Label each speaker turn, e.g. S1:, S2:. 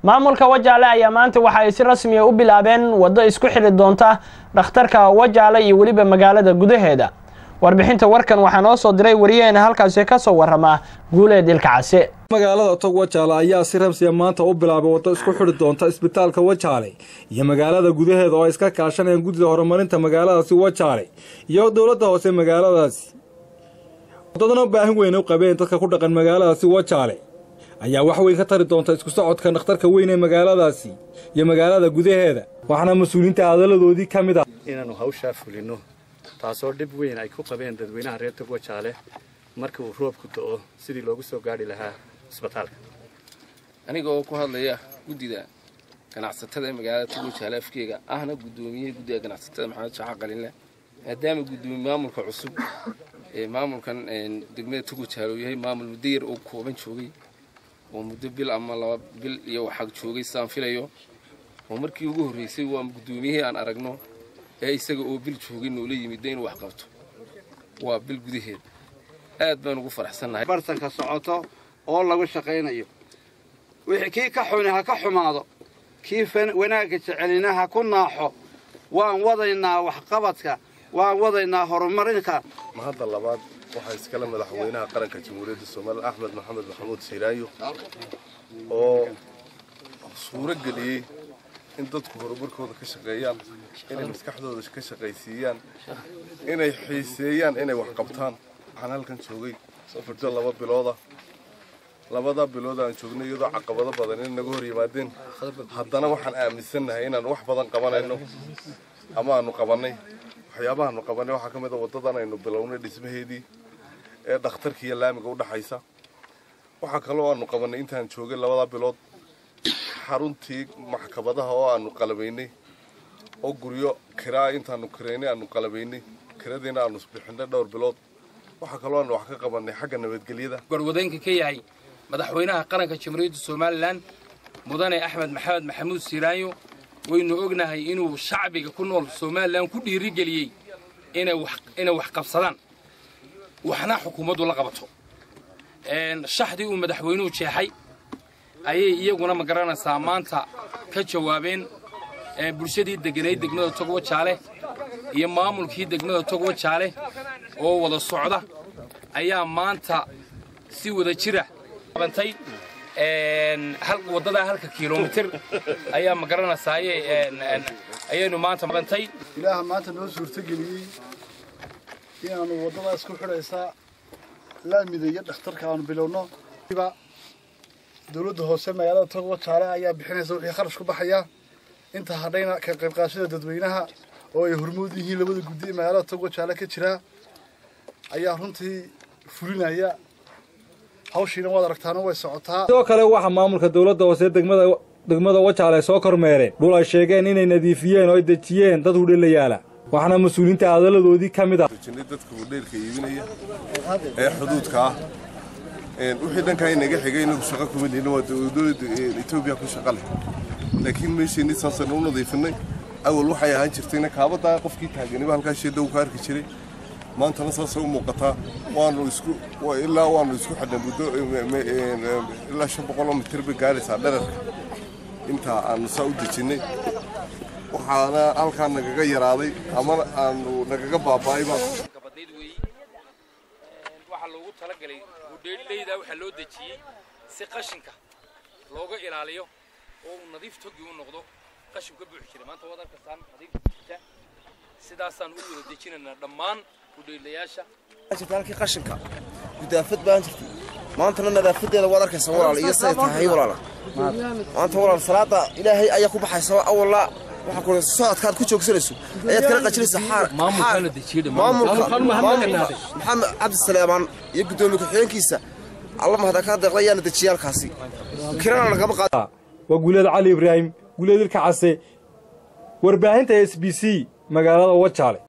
S1: maamulka wajaale ayaa maanta waxa ay si rasmiya u bilaabeen waddo isku xidhi doonta dhakhtarka wajaale iyo weliba magaalada gudaheeda warbixinta warkan waxaa noo soo diray wariyaheena halkaasi ka soo warrama guuleed ilka case
S2: magaalada tog wajaale ayaa si ramsiya maanta u bilaabay waddo isku xidhi doonta isbitaalka wajaale iyo magaalada gudaheeda oo ay iska kaashanayaan guddida horumarinta magaaladaasi wajaale iyo dowladda hoose magaaladaasi waddadana baahin weyn u qabeen dadka ku dhaqan magaaladaasi wajaale ayaa wax weyn ka tari doonta isku socodka dhakhtarka weyn ee magaaladaasi iyo magaalada gudaheeda waxaana mas-uuliyiinta hadaladoodii ka mid ah
S3: inaannu hawshaa fulinno taasoo dhib weyn ay ku qabeen dadweynaha reer tog wajaale marka uu roobku da'o sidii loogu soo gaadhi lahaa isbitaalka
S4: aniga oo ku hadlaya guddida ganacsatada ee magaalada tog wajaale afkeega ahna guddoomiyaha guddiga ganacsatada maxamed shaaxa qalinle maadaama guddoomiye maamulka cusub ee maamulkan degmada tog wajaale uu yahay maamul muddo yar oo kooban joogay oo muddo bil ama laba bil iyo waxaa joogay sidaan filayo oo markii ugu horraysay waa guddoomiyihii aan aragno ee isaga oo bil joogay noola yimidda inuu wax qabto waa bil gudaheed aad baan ugu faraxsannahay
S5: bartanka socoto oo lagu shaqaynayo wixii kii ka xuni ha ka xumaado kii wanaagga jecelina ha ku naaxo waan wadaynaa waxqabadka waan wadaynaa horumarinka
S6: mahadda labaad waxaa iskale madaxweynaha qaranka jamhuuriyadda soomaaliya axmed maxamed maxamuud shiiraayo oo suuro geliyey in dadku horumarkooda ka shaqeeyaan inay maskaxdooda ka shaqaysiiyaan inay xiiseeyaan inay wax qabtaan waxaan halkan joogay muddo laba bilooda labada bilood aan joognay iyadoo caqabado badan inay naga hor yimaadeen haddana waxaan aaminsannahay inaan wax badan qabanayno ama aanu qabannay waxyaabahaanu qabannay waxaa ka mid a waddadan aynu bilownay dhismaheedii ee dhakhtarkiiyo laamiga u dhaxaysa waxaa kaloo aanu qabannay intaan joogay labada bilood xaruntii maxkamadaha oo aanu qalabaynay oo guryo kiraa intaanu kiraynay aanu qalabaynay kiradiina aanu bixinay dhowr bilood waxaa kaloo aanu wax ka qabannay xagga nabadgelyada
S7: gorwadeenka ka yahay madaxweynaha qaranka jamhuuriyadda somalilan mudane axmed maxamed maxamuud siiraayo waynu ognahay inuu shacbiga ku nool somalilan ku dhiirigeliyey inay wax qabsadaan waxna xukuumaddu la qabato shaxdii uu madaxweynuhu jeexay ayay iyaguna ma garanaysaa maanta ka jawaabeen bulshadii degganayd degmada togwa jaale iyo maamulkii degmada togwa jaale oo wada socda ayaa maanta si wada jira bantay waddadaa halka kilomitir ayaa ma garanaysaa ayaynu maanta bantay
S8: ilaaha maanta noo suurtogeliyey inaannu waddadaas ku xidhaysaa laamida iyo dhakhtarka aanu bilowno dowladda hoose magaalada togwa jaale ayaa bixinaysa wixii kharash ku baxaya inta hadhayna ka qaybqaashada dadweynaha oo ay hormood yihiin labada guddi ee magaalada togwa jaale ka jira ayaa runtii fulinaya hawshiina waad aragtaana way socotaa
S2: sidoo kale waxaa maamulka dowladda hoose degmada degmada wajaale soo kormeereen dhul ay sheegeen inay nadiifiyeen oo ay dejiyeen dad hudheella yaala waxaana mas-uuliyiinta hadaladoodii ka mid ah
S6: dadka hudheelka iibinaya ee xuduudka ah wixii dhankaa inaga xigay inagu shaqo kuma lihin waa dowladda etoobiya ku shaqa leh laakiin meesheenii saasaynu u nadiifinay awal waxay ahaan jirtayna kaabadaa qofkii taaganiba halkaa sheedhow ka arki jiray maantana saasay u muuqataa waanu isku ilaa waanu isku xidhnay muddo ilaa shan boqoloo mitir bay gaaraysaa dherarka intaa aanu saa u dejinnay waxaana halkaa nagaga yaraaday ama aanu nagaga baaba'ayba
S7: waxaa loogu talagalay hudheelleyda waxaa loo dejiyey si qashinka looga ilaaliyo oo uu nadiif togi u noqdo qashin ka buuxi jira maanta waad arkastaan nadiif jirta sidaasaan u wada dejinaynaa dhammaan hudheelayaasha
S9: jirta halkii qashinka gudaafad baan jirtay maantana nadaafadeeda waad arkaysa walaal iyo say tahay walaala maanta walaal salaada ilaahay ayaa ku baxaysa awalla waxa ku socodkaad ku joogsanayso ayaad kala qajinaysa xaar maamulka maxamed cabdi saleemaan iyo guddoomiye ku-xigeenkiisa alla mahada kaa deeqda ayaana dejiya halkaasi kirana lagama qaado
S2: waa guuleed cali ibraahim guuleed ilka case warbaahinta s b c magaalada wajaale